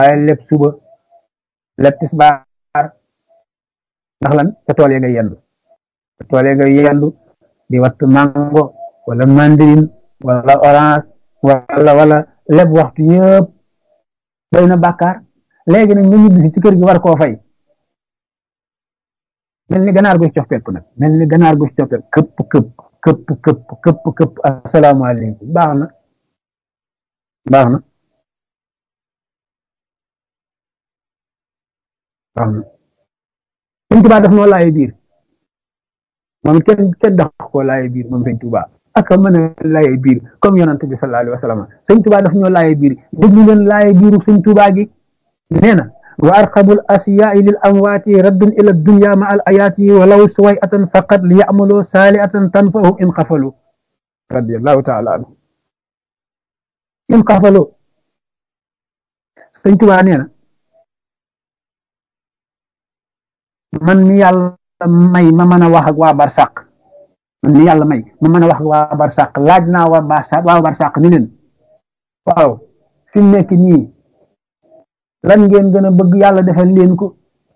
waaye lépp suba lépp tisbaar ndax lan ca tool ya nga yendu ca tool ya nga yendu di wattu mango wala mandarine wala orange wala wala lépp waxtu yëpp doy na bàkkaar léegi nag nga ñibbi ci kër gi war koo fay mel ni ganaar gu ci coppeeku nag mel ni ganaar gu ci coppeeku këpp këpp këpp këpp këpp këpp asalaamaaleykum baax na baax na baax na sëñ Tuubaa daf noo laaye biir moom it kenn kenn dax koo laaye biir moom sëñ Tuubaa ak mën a laaye biir comme yonante bi sallallahu alayhi wa sallam sëñ Tuubaa daf ñoo laaye biir déglu leen laaye biiru sëñ Tuubaa gi nee na wa arqabul asiyaai lil amwaati raddun ila dunya ma al ayaati walaw suwayatan faqat li yamalu saaliatan tanfahum in xafalu radiallahu taala anhu in xafalu sëñ Tuubaa nee na man mi yàlla may ma mën a wax ak waa barsàq man mi yàlla may ma mën a wax ak waa barsàq laaj naa waa barsàq waa barsàq ni leen waaw fi mu nekk nii lan ngeen gën a bëgg yàlla defal leen ko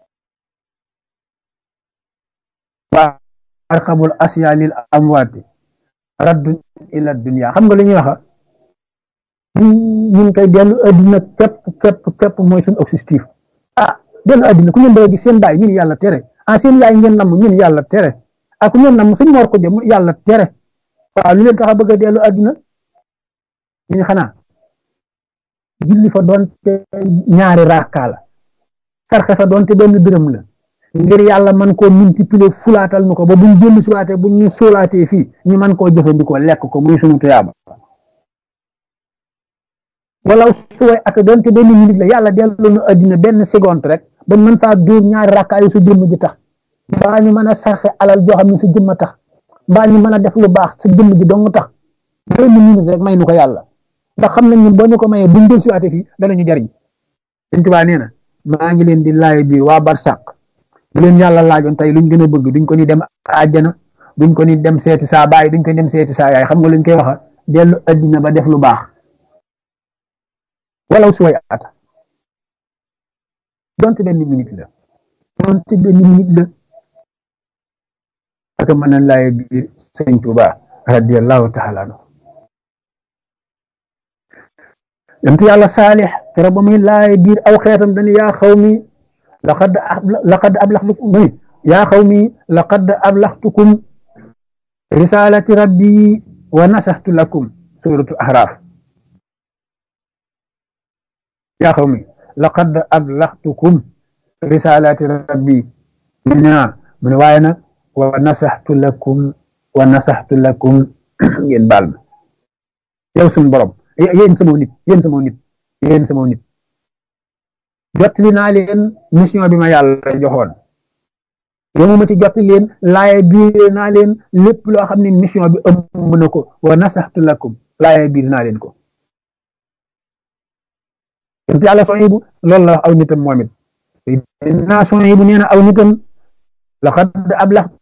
waa arxabul asya lil amwaati raddun ila dunya xam nga li ñuy waxa ñun koy dellu adduna képp képp képp mooy suñu objectif ah dellu adduna ku ngeen bëgg gis seen baay ñun yàlla tere ah seen yaay ngeen namm ñun yàlla tere ah ku ngeen namm suñ mor ko jëm yàlla tere waaw lu leen tax a bëgg a dellu adduna ñu xanaa julli fa doonte ñaari raaka la sarxe fa doonte benn dërëm la ngir yàlla man koo multiplier fulaatal nu ko ba buñ jëlli suwaatee buñ ñu suulaatee fii ñu man koo jëfandikoo lekk ko muy sunu tuyaaba wala suway at doonte benn minute la yàlla delloo nu addina benn seconde rek bañ mën faa dóor ñaari raaka yu sa jëmm ji tax mbaa ñu mën a sarxe alal joo xam ne sa jëmm tax mbaa ñu mën a def lu baax sa jëmm ji dong tax benn minute rek may nu ko yàlla ndax xam nañ ne boo ñu ko mayee buñ del siwaate fii danañu jariñ Sëñ Tuubaa nee na maa ngi leen di laay biir waa barsàq bu leen yàlla laajoon tey luñ gën a bëgg duñ ko ni dem àjjana duñ ko ni dem seeti saa baay duñ ko ni dem seeti saa yaay xam nga luñ koy waxa dellu addina ba def lu baax walaw si way ata donte benn minute la donte benn minute la ak mën a laay biir Sëñ Tuubaa radiyallahu taala anhu yonent yàlla saalix kero ba muy laay biir aw xeetam dañu yaa xaw mi laqad laqad ablaxtukum muy yaa xaw mi laqad ablaxtukum risalati rabbi wa nasaxtu lakum suratu ahraaf yaa xaw mi laqad ablaxtukum risalati rabbi mu ne mu ne waaye nag wa nasaxtu lakum wa nasaxtu lakum ngeen baal ma yow suñu borom yéen sama nit yéen sama nit yéen sama nit jottali naa leen mission bi ma yàlla joxoon yow ma ci jottali leen laaye biir naa leen lépp loo xam ne mission bi ëmb na ko wa nasaxtu lakum laaye biir naa leen ko yent yàlla Sohaybu loolu la wax aw nitam moom it naa Sohaybu nee na aw nitam laqad ablaxtu